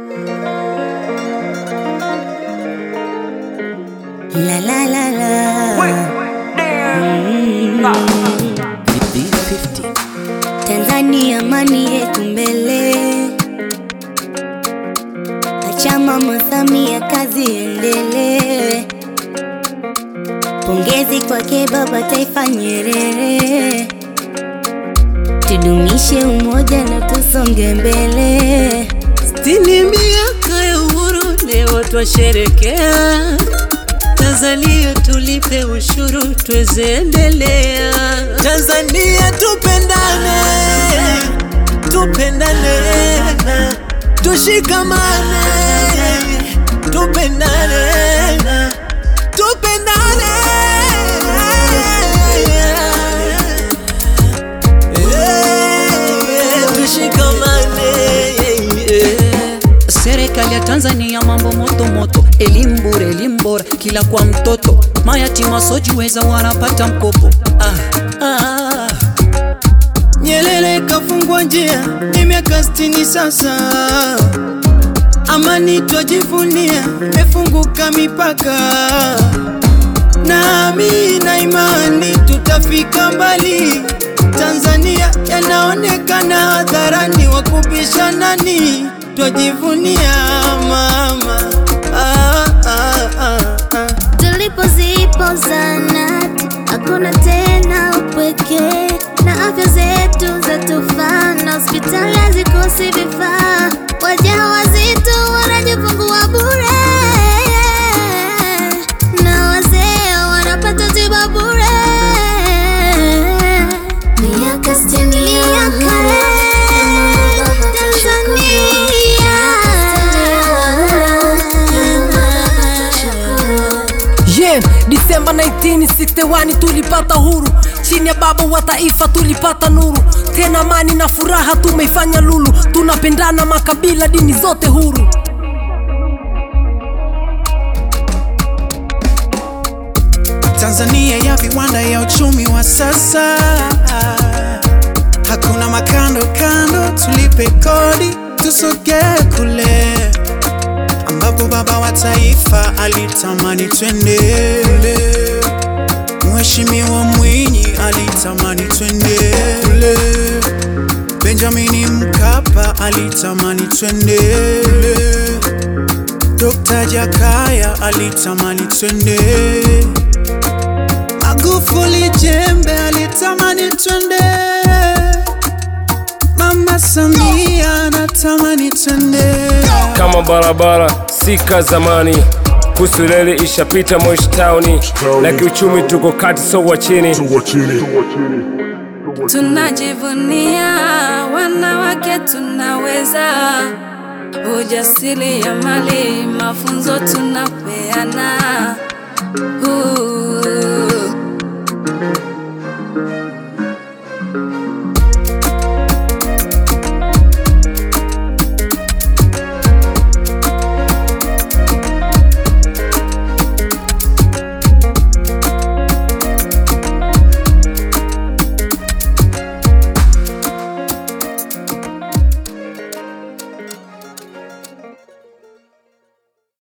La la la la. Tanzania amani yetu mbele. Acha Mama Samia kazi endelee. Pongezi kwake baba taifa Nyerere. Tudumishe umoja na tusonge mbele. Sitini miaka ya uhuru leo twasherekea. Tanzania tulipe ushuru tuweze endelea. Tanzania tupendane, tupendane, tushikamane, tupendane, tupendane. Eh, Tushikamane. Serikali ya Tanzania mambo moto moto, elimu bure, elimu bora kila kwa mtoto, mayatima wasiojiweza wanapata mkopo. Ah, ah. Nyerere kafungwa njia, ni miaka sitini sasa. Amani twajivunia, mefunguka mipaka. Nami na imani tutafika mbali. Tanzania yanaonekana hadharani, wakubisha nani? Twajivunia mama. Ah, ah, ah, ah. Tulipozipo zanati hakuna tena upweke, na afya zetu zatufaa, na hospitali hazikosi vifaa. Wajawazito wanajifungua bure, na wazee wanapata tiba bure. Miaka sitini ya Tanzania. Yeah, Disemba 1961 tulipata huru, chini ya baba wa taifa tulipata nuru, tena amani na furaha tumeifanya lulu, tunapendana makabila, dini zote huru. Tanzania ya viwanda ya uchumi wa sasa, hakuna makando kando, tulipe kodi tusogee kule ambapo baba wa taifa alitamani twende. Mheshimiwa Mwinyi alitamani twende kule, Benjamini Mkapa alitamani twende Dr. Jakaya alitamani twende, Magufuli Jembe alitamani twende, Mama Samia anatamani twende. kama barabara sika zamani kuhusu reli ishapita Moshi Town na kiuchumi tuko kati so wa chini Tunajivunia wanawake, tunaweza ujasiri ya mali, mafunzo tunapeana. Uh,